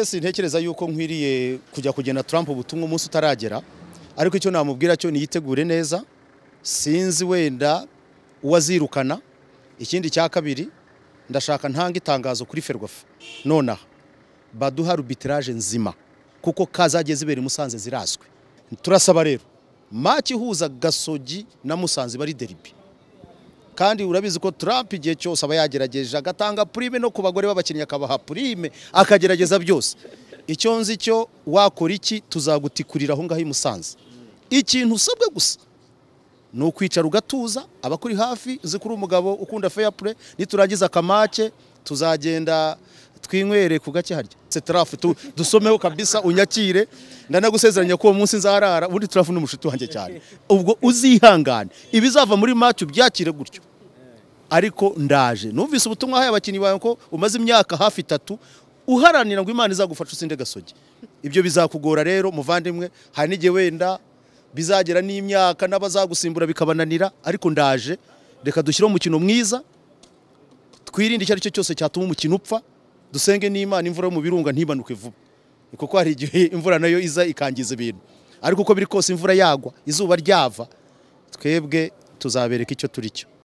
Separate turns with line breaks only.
sintekereza yuko nkwiriye kujya kugena Trump ubutumwa umunsi utaragera ariko icyo namubwira cyo niyitegure neza sinzi wenda uwazirukana ikindi cya kabiri ndashaka ntanga itangazo kuri ferwafa nonaha baduha arbitrage nzima kuko kazagiye zibera i Musanze zirazwi turasaba rero maci ihuza gasogi na Musanze bari deribi kandi urabizi ko Trump igihe cyose aba yagerageje agatanga prime no ku bagore b'abakinnyi akabaha prime akagerageza byose icyo nzi cyo wakora iki tuzagutikurira aho ngaho i Musanze ikintu usabwe gusa ni ukwicara ugatuza abakuri hafi uzi ko uri umugabo ukunda fair play niturangiza akamake tuzagenda twinywere ku gake harya turafu dusomeho kabisa unyakire ndanagusezeranya ko uwo munsi nzarara ubundi turafu n'umushuti wanjye cyane ubwo uzihangane ibizava muri macu byakire gutyo ariko ndaje numvise ubutumwa ahaye abakinnyi bawe ko umaze imyaka hafi itatu uharanira ngo imana izagufashe usinde gasogi ibyo bizakugora rero muvandimwe hari n'igihe wenda bizagera n'imyaka n'abazagusimbura bikabananira ariko ndaje reka dushyire umukino mwiza twirinde icyo ari cyo cyose cyatuma umukino upfa dusenge n'imana imvura yo mu birunga ntibanuke vuba kuko hari igihe imvura nayo iza ikangiza ibintu ariko uko biri kose imvura yagwa izuba ryava twebwe tuzabereka icyo turi cyo